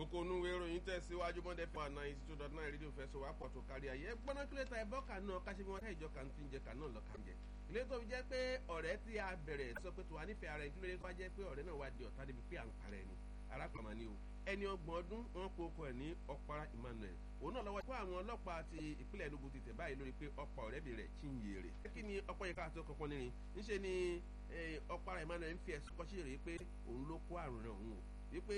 kókó onúwé ìròyìn tẹ̀síwájú mọ́dẹ́ fún àná eighty two dot nine rédíò fẹsọ̀ wá pọ̀ tó kárí ayé gbọ́ná kílẹ̀ ta ẹ̀bọ́ kan náà káṣí bí wọ́n káyìjọ kan tí ń jẹ kan náà lọ kàn jẹ. ilé tó fi jẹ́ pé ọ̀rẹ́ tí a bẹ̀rẹ̀ sọ pé tòwá nífẹ̀ẹ́ ara ẹ̀ kí ló dé tó wá jẹ́ pé ọ̀rẹ́ náà wá di ọ̀tá débi pé à ń parẹ́ ni arákùnrin ni o ẹni ọgbọ̀n ọdún wọn kó okò ẹ̀ ní ọ̀pára Emmanuel òun náà lọ́wọ́ fún àwọn ọlọ́pàá ti ìpínlẹ̀ Enugu ti tẹ̀ báyìí lórí pé ọ̀pá ọ̀rẹ́bìnrin rẹ̀ Chinyere. kí ni ọ̀pọ̀ yìí káàtó kankan nírin níṣẹ́ ni ọ̀pára Emmanuel ń fi ẹ̀sùn kọ́sí rèé pé òun ló kó àrùn náà òun o wípé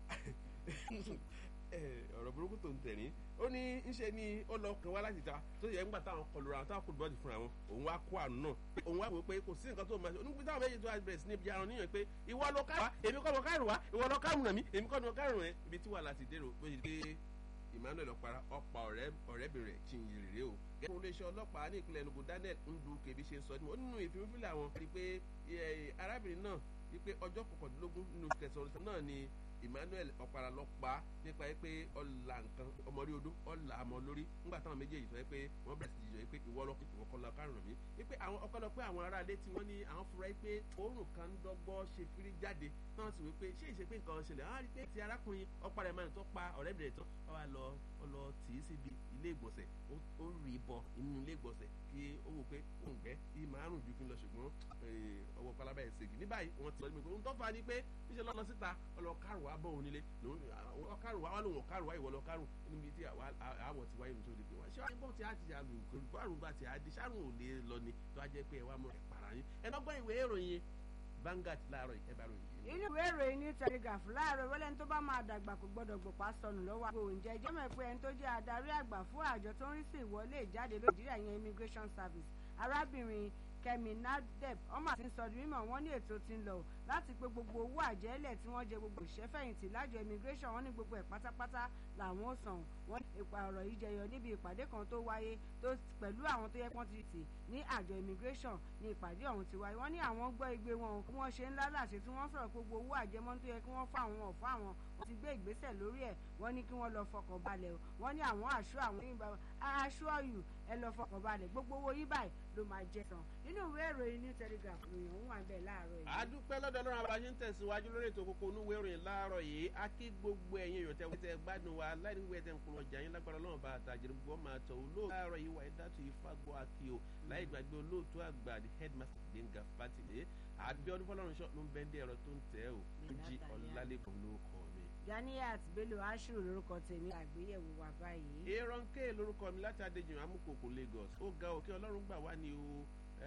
ọ̀rọ̀ burúkú tó ń tẹ̀rín ó ní ńṣe ni ó lọ kàn wá láti ta tó yẹ ńgbà táwọn kọlu ra táwọn kọlu bọ́ọ̀dì fúnra wọn òun wá kó àrùn náà òun wá wò pé kò sí nǹkan tó máa ṣe onígbà táwọn méjì tó wá bẹ̀rẹ̀ sí ní ibi aràn níyàn pé ìwọ ló ká wá èmi kọ́ mo kárùn wá ìwọ ló kárùn nà mí èmi kọ́ mo kárùn ẹ̀ ibi tí wà láti dèrò bó ṣe dé Emmanuel ọ̀para ọ̀pá ọ̀rẹ́bìnrin rẹ̀ Chinyere rèé o gẹ́gẹ́ bí iléeṣẹ́ ọlọ́pàá ní ìpínlẹ̀ Enugu Daniel Ndu kèbí ṣe sọ ó nínú ìfimúfilẹ̀ àwọn rí pé arábìnrin náà wípé ọjọ́ kọkàndínlógún nínú kẹsàn-án náà ni Emmanuel ọ̀pára lọ pa nípa ẹ pé ọ̀là nǹkan ọmọrí odó ọ̀là àmọ́ lórí nígbà táwọn méjèèjì sọ pé wọ́n bẹ̀rẹ̀ sí jìjọ pé ìwọ lọ ìwọ kọ́ lọ kárùn mí wípé àwọn ọ̀pọ̀lọpọ̀ àwọn aráalé tí wọ́n ní àwọn fura pé òórùn kan ń dọ́gbọ́ ṣe kiri jáde náà sì wípé ṣé ìṣe pé nǹkan ṣẹlẹ̀ á rí pé ti arákùnrin ọ̀pára Emmanuel tó pa ọ̀rẹ́bìnrin tán wọ́n wá lọ ọlọ tì í síbi ilé ìgbọ̀nsẹ̀ ó rí bọ inú ilé ìgbọ̀nsẹ̀ kí ó wò pé òun gbẹ́ kí màárùn ju kí n lọ ṣùgbọ́n ọwọ́ pálábá ẹ̀ ṣègì ní báyìí wọ́n ti sọ ní pé òun tó fa ni pé níṣẹ́ lọ́lọ́ síta ọlọ́ kárùn wá bọ̀ òun nílé ọkárùn wá wá lòun ọkárùn wá ìwọ lọ kárùn níbi tí àwọ̀ ti wáyé nítorí pé wọ́n ṣé wọ́n bọ̀ tí a ti ṣe àlù kárùn bá ti àdí sárùn ò lè lọ ni tó a jẹ́ pé ẹ wá mọ̀ ẹ̀ para yín ẹ lọ́gbọ́n ìwé ìròyìn Vanguard láàárọ̀ ẹ bá ròyìn yìí. inú ìwé ìròyìn ní telegraph láàárọ̀ wọlé ní tó bá máa dàgbà kò gbọ́dọ̀ gbòpá sọnù lọ́wọ́ àgbo oúnjẹ jẹ́mọ̀ pé ẹni tó jẹ́ adarí àgbà fún àjọ tó ń rí sí ìwọlé ìjáde lójúríà yẹn immigration service arábìnrin Kẹ́mi Nadeb ọmọ àti sọdún mímọ̀ wọ́n ní ètò tí ń lọ láti pé gbogbo owó àjẹ́lẹ̀ tí wọ́n jẹ gbogbo ìṣẹ́fẹ̀yìntì lájọ immigration wọ́n ní gbogbo ẹ̀ pátápátá làwọn ò san wọ́n ní ipa ọ̀rọ̀ yìí jẹyọ níbi ìpàdé kan tó wáyé tó pẹ̀lú àwọn tó yẹ kí wọ́n ti tì ní àjọ immigration ní ìpàdé ọ̀hún ti wáyé wọ́n ní àwọn gbọ́ igbe wọn kí wọ́n ṣe ńlá láṣẹ tí wọ́n sọ̀rọ̀ gbogbo owó àjẹmọ́ tó yẹ kí wọ́n fún àwọn ọ̀fọ́ àwọn wọ́n ti gbé ìgbésẹ̀ lórí ẹ̀ wọ́n ní kí wọ́n lọ fọkàn balẹ̀ wọ́n ní àwọn àṣọ àwọn aṣọ ọ̀yù ẹ lọ fọkàn balẹ̀ gbogbo owó yí báyìí ló máa jẹ tán nínú ìwé ìròyìn ní telegraph ròyìn òun wà bẹ́ẹ̀ láàárọ̀ yìí. àdúpẹ́ lọ́dọ̀ ọlọ́run àbáṣe ń tẹ̀síwájú lórí ètò kókó onúwé ìròyìn láàárọ̀ yìí á kí gbogbo ẹ̀yin èèyàn tẹ́ tẹ́ gbádùn wa láì wíwẹ́ tẹ́ ń kun ọjà yín lágbára ọlọ́run bá àtàjẹrẹ gbogbo máa tọ̀ olóòtú láàárọ̀ yìí wà ẹ̀dátù ìfagbọ́ akío láì gbàgbé olóòtú àgbà the headmaster Gbénga Fátìlé àbíọ́dún fọlọ́run ṣọ́ ló ń bẹ́ndé ẹ̀rọ tó ń tẹ̀ ọ́ jí ọ̀làlẹ́kùn ló kọ́ mi. Ganiat Bello Ashiru lórúkọ tèmi àgbéyẹ̀wò wà báyìí. aaron k lórúkọ mi láti adéjìmọ̀ amúkòkò Lagos ó ga òkè ọlọ́run gbà wá ní o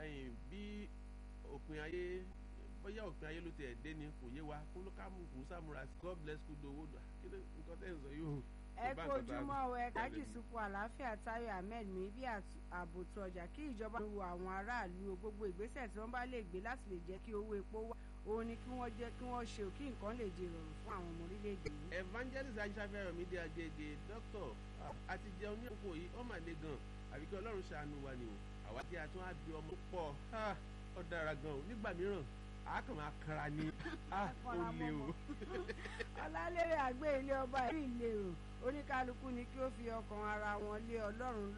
bí òpin ayé bóyá òpin ayé ló ti ẹ̀ dé ni kò yé wa kó ló ká mú kó sàmúra sí God bless kú dowó kí ló nǹkan tẹ́ ń sọ yóò. ẹ kojúmọ́ ọ ẹ kájì sunkún àlàáfíà Táyọ̀ Ahmed mi bí àbòtú ọjà kí ìjọba wo àwọn aráàlú gbogbo ìgbésẹ̀ tí wọ́n bá lè gbé láti lè jẹ́ kí owó epo wà òun ni kí wọ́n jẹ́ kí wọ́n ṣe kí nǹkan lè di ìrọ̀rùn fún àwọn ọmọ orílẹ̀-èdè yìí. evangelist ajáfẹ́rẹ́ mi dé agége dókítà àti jẹun ní òkú yìí ọmọ àlè gan àbí kí ọlọ́run ṣàánú wa ni o àwa tí a tún á bí ọmọ pọ̀ ó dára gan o nígbà mìíràn a kàn máa kanra ní ó lé o. ọlálẹ́rẹ̀ àgbé ilé ọba ìlú ìlérò oníkálukú ni kí ó fi ọkàn ara wọn lé ọlọ́run